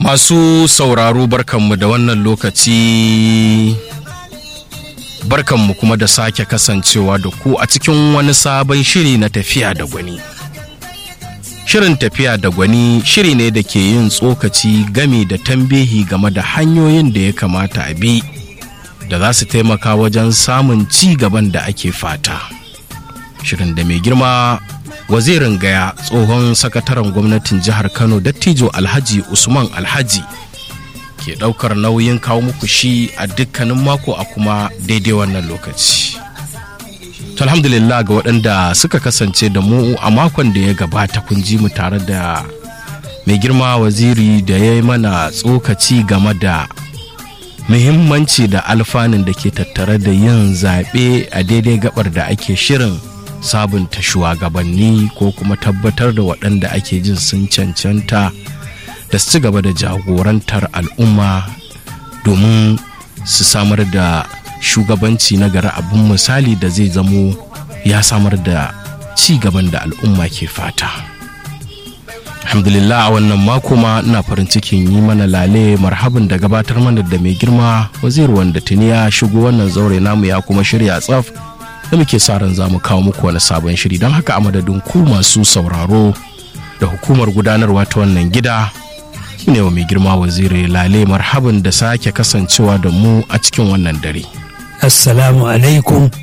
Masu sauraro barkanmu da wannan lokaci barkanmu kuma da sake kasancewa da ku a cikin wani sabon shiri na tafiya da gwani. Shirin tafiya da gwani shiri ne da ke yin tsokaci game da tambihi game da hanyoyin da ya kamata a bi da za su taimaka wajen samun ci gaban da ake fata. Shirin da mai girma wazirin gaya tsohon sakataren gwamnatin jihar kano dattijo alhaji usman alhaji ke daukar nauyin kawo muku shi a dukkanin mako a kuma daidai wannan lokaci alhamdulillah ga waɗanda suka kasance da mu a makon da ya gabata kun ji mu tare da mai girma waziri da ya yi mana tsokaci game da muhimmanci da alfanun da ke tattare da yin zaɓe a daidai gabar da ake shirin sabunta shugabanni ko kuma tabbatar da waɗanda ake jin sun cancanta da su ci gaba da jagorantar al'umma domin su samar da shugabanci na gari abin misali da zai zamo ya samar da ci gaban da al'umma ke fata alhamdulillah a wannan mako ma ina farin cikin yi mana lale marhabin da gabatar mana da mai girma wazir wanda tuni ya shigo wannan zaure namu ya kuma shirya tsaf da muke sa ran za mu kawo muku wani sabon shiri don haka a madadin ku masu sauraro da hukumar gudanarwa ta wannan gida ne wa mai girma waziri lale marhaban da sake kasancewa da mu a cikin wannan dare assalamu alaikum